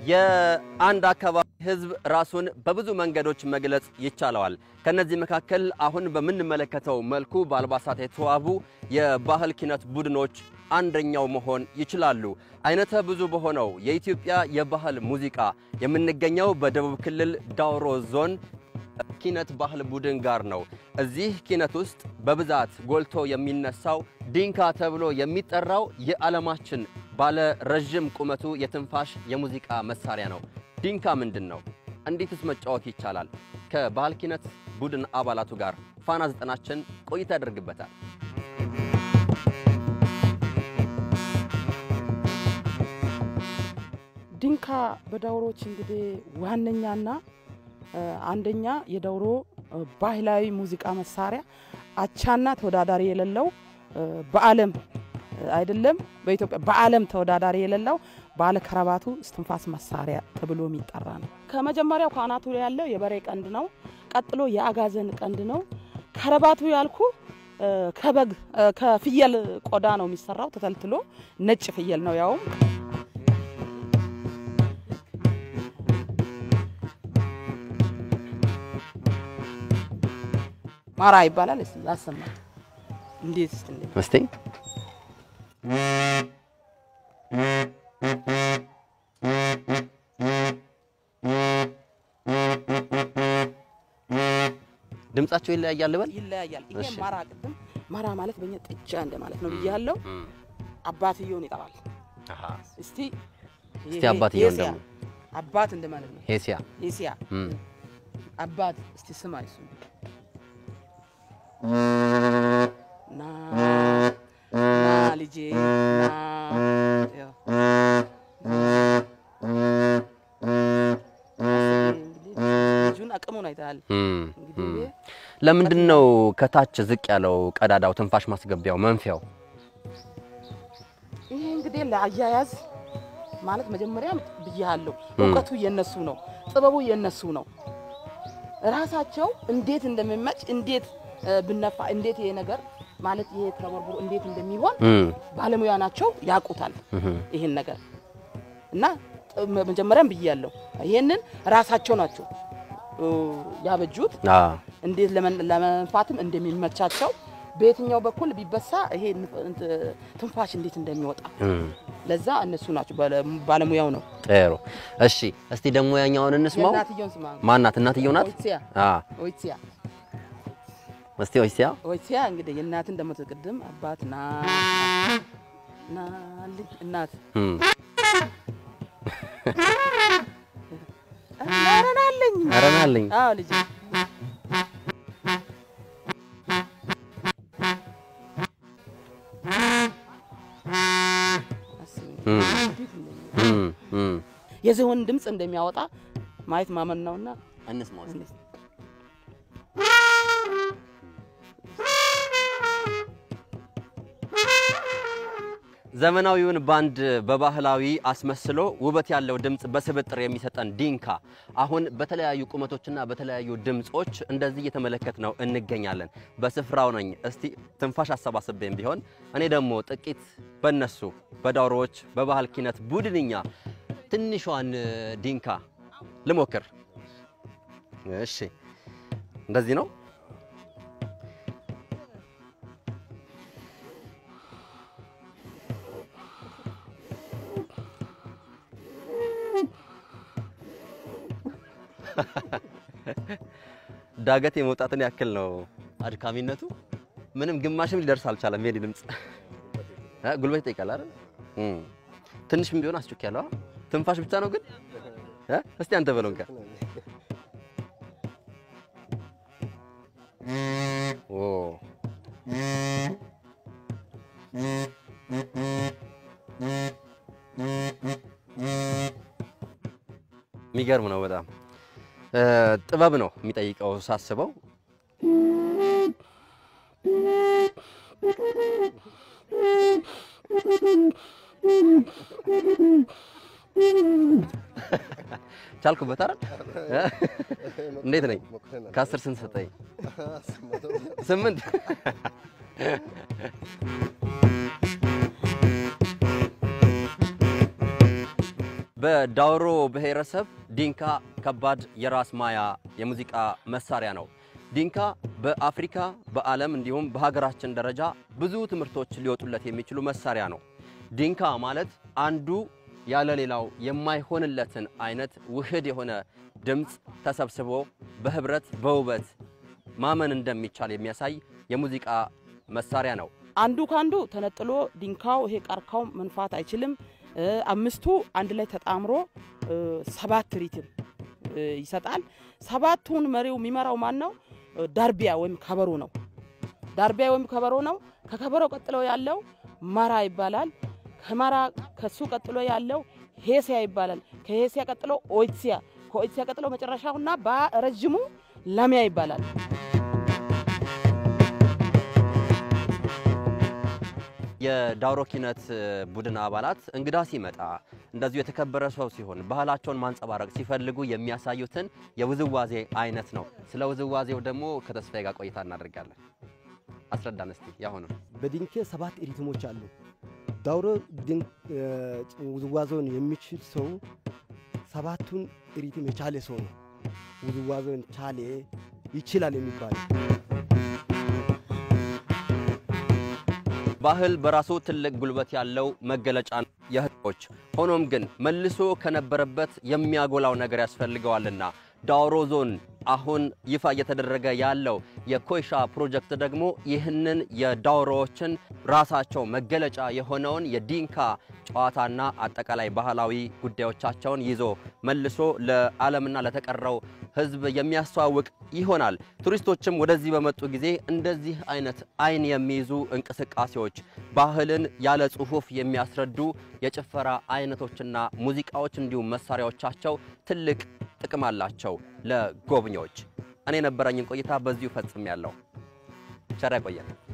የአንድ አካባቢ ሕዝብ ራሱን በብዙ መንገዶች መግለጽ ይቻለዋል። ከነዚህ መካከል አሁን በምንመለከተው መልኩ በአልባሳት የተዋቡ የባህል ኪነት ቡድኖች አንደኛው መሆን ይችላሉ። አይነተ ብዙ በሆነው የኢትዮጵያ የባህል ሙዚቃ የምንገኘው በደቡብ ክልል ዳውሮ ዞን ኪነት ባህል ቡድን ጋር ነው። እዚህ ኪነት ውስጥ በብዛት ጎልቶ የሚነሳው ዲንካ ተብሎ የሚጠራው የዓለማችን ባለ ረዥም ቁመቱ የትንፋሽ የሙዚቃ መሳሪያ ነው። ዲንካ ምንድን ነው? እንዴትስ መጫወት ይቻላል? ከባህል ኪነት ቡድን አባላቱ ጋር ፋና ዘጠናችን ቆይታ ያደርግበታል። ዲንካ በዳውሮች እንግዲህ ዋነኛና አንደኛ የዳውሮ ባህላዊ ሙዚቃ መሳሪያ አቻና ተወዳዳሪ የሌለው በዓለም አይደለም በኢትዮጵያ በዓለም ተወዳዳሪ የሌለው ባለ ከረባቱ እስትንፋስ መሳሪያ ተብሎ የሚጠራ ነው። ከመጀመሪያው ከአናቱ ላይ ያለው የበሬ ቀንድ ነው። ቀጥሎ የአጋዘን ቀንድ ነው። ከረባቱ ያልኩ ከበግ ከፍየል ቆዳ ነው የሚሰራው። ተተልትሎ ነጭ ፍየል ነው ያውም ማራ ይባላል። እስቲ ያሰማ እንዴት እስቲ እንዴት እስቲ ድምጻቸው ይለያያል ልበል? ይለያያል። ይሄ እሺ። ማራ ቅድም ማራ ማለት በእኛ ጥጃ እንደማለት ነው ብያለሁ። አባትየውን ይጠራል። አሃ። እስቲ እስቲ አባትየውን ሄሲያ፣ ደግሞ አባት እንደማለት ነው። ሄሲያ ሄሲያ እም። አባት እስቲ ስማ እሱ ና ና ልጄ ና ያው ልጁን አቅሙን አይተሃል። እም። እንግዲህ ይሄ ለምንድን ነው ከታች ዝቅ ያለው ቀዳዳው ትንፋሽ ማስገቢያው መንፊያው? ይሄ እንግዲህ ለአያያዝ ማለት መጀመሪያም ብያለሁ፣ እውቀቱ የነሱ ነው፣ ጥበቡ የነሱ ነው። ራሳቸው እንዴት እንደሚመጭ እንዴት እ፣ ብነፋ እንዴት ይሄ ነገር ማለት ይሄ ተቦርቡሮ እንዴት እንደሚሆን እም። ባለሙያ ናቸው፣ ያውቁታል እህ። ይህን ነገር እና ጥ- መጀመሪያም ብያለሁ፣ ይሄንን ራሳቸው ናቸው እ፣ ያበጁት አ እንዴት ለመን- ለመንፋትም እንደሚመቻቸው በየትኛው በኩል ቢበሳ ይሄ ንፍ- እንት- ትንፋሽ እንዴት እንደሚወጣ እም። ለዛ እነሱ ናቸው፣ ባለ- ባለሙያው ነው። ጥሩ። እሺ፣ እስቲ ደግሞ ያኛውን እንስማው። የእናትየውን ስማ። ማናት? እናትየው ናት? ኦይሲያ አ ኦይሲያ እስቲ ኦይሲያ ኦይሲያ እንግዲህ የእናትን ደግሞ ቅድም አባት ና ና ልጅ እናት እም። አረናለኝ ኧረ ና አለኝ። አዎ ልጅ እም። እም። እም። የዝሆን ድምፅ እንደሚያወጣ ማየት ማመን ነውና እንስማው እስቲ። ዘመናዊውን ባንድ በባህላዊ አስመስሎ ውበት ያለው ድምፅ በስብጥር የሚሰጠን ዲንካ አሁን በተለያዩ ቁመቶችና በተለያዩ ድምፆች እንደዚህ እየተመለከት ነው እንገኛለን። በስፍራው ነኝ። እስቲ ትንፋሽ አሰባስቤም ቢሆን እኔ ደግሞ ጥቂት በነሱ በዳውሮዎች በባህል ኪነት ቡድንኛ ትንሿን ዲንካ ልሞክር። እሺ፣ እንደዚህ ነው። ዳገት የመውጣትን ያክል ነው አድካሚነቱ። ምንም ግማሽም ሊደርስ አልቻለም። የኔ ድምፅ እ ጉልበት ይጠይቃል አይደል? እም። ትንሽም ቢሆን አስጮክ ያለው ትንፋሽ ብቻ ነው ግን እ እስቲ አንተ በለው እንካ። ኦ የሚገርም ነው በጣም እ ጥበብ ነው የሚጠይቀው ሳስበው። ቻልኩበት አይደል? እንዴት ነኝ? ከአስር ስንት ሰጠኝ? ስምንት በዳውሮ ብሔረሰብ ዲንካ ከባድ የራስ ማያ የሙዚቃ መሳሪያ ነው። ዲንካ በአፍሪካ በዓለም እንዲሁም በሀገራችን ደረጃ ብዙ ትምህርቶች ሊወጡለት የሚችሉ መሳሪያ ነው። ዲንካ ማለት አንዱ ያለ ሌላው የማይሆንለትን አይነት ውህድ የሆነ ድምፅ ተሰብስቦ በህብረት በውበት ማመን እንደሚቻል የሚያሳይ የሙዚቃ መሳሪያ ነው። አንዱ ከአንዱ ተነጥሎ ዲንካው ይሄ ቀርካው መንፋት አይችልም። አምስቱ አንድ ላይ ተጣምሮ ሰባት ሪትም ይሰጣል። ሰባቱን መሪው የሚመራው ማን ነው? ዳርቢያ ወይም ከበሮ ነው። ዳርቢያ ወይም ከበሮ ነው። ከከበሮ ቀጥሎ ያለው ማራ ይባላል። ከማራ ከሱ ቀጥሎ ያለው ሄሲያ ይባላል። ከሄሲያ ቀጥሎ ኦይትሲያ፣ ከኦይትሲያ ቀጥሎ መጨረሻውና በረጅሙ ላሚያ ይባላል። የዳውሮ ኪነት ቡድን አባላት እንግዳ ሲመጣ እንደዚሁ የተከበረ ሰው ሲሆን ባህላቸውን ማንጸባረቅ ሲፈልጉ የሚያሳዩትን የውዝዋዜ አይነት ነው። ስለ ውዝዋዜው ደግሞ ከተስፋዬ ጋር ቆይታ እናደርጋለን። አስረዳን እስቲ ያሁኑ። በዲንኬ ሰባት ሪትሞች አሉ። ዳውሮ ውዝዋዜውን የሚችል ሰው ሰባቱን ሪትም የቻለ ሰው ነው። ውዝዋዜውን ቻሌ ይችላል የሚባለው ባህል በራሱ ትልቅ ጉልበት ያለው መገለጫ ነው የህዝቦች። ሆኖም ግን መልሶ ከነበረበት የሚያጎላው ነገር ያስፈልገዋልና ዳውሮ ዞን አሁን ይፋ እየተደረገ ያለው የኮይሻ ፕሮጀክት ደግሞ ይህንን የዳውሮዎችን ራሳቸው መገለጫ የሆነውን የዲንካ ጨዋታና አጠቃላይ ባህላዊ ጉዳዮቻቸውን ይዞ መልሶ ለዓለምና ለተቀረው ሕዝብ የሚያስተዋውቅ ይሆናል። ቱሪስቶችም ወደዚህ በመጡ ጊዜ እንደዚህ አይነት አይን የሚይዙ እንቅስቃሴዎች፣ ባህልን ያለ ጽሑፍ የሚያስረዱ የጭፈራ አይነቶችና ሙዚቃዎች እንዲሁም መሳሪያዎቻቸው ትልቅ ጥቅም አላቸው ለጎብኚዎች። እኔ የነበረኝን ቆይታ በዚሁ ፈጽሜያለሁ። ቸር ያቆየን።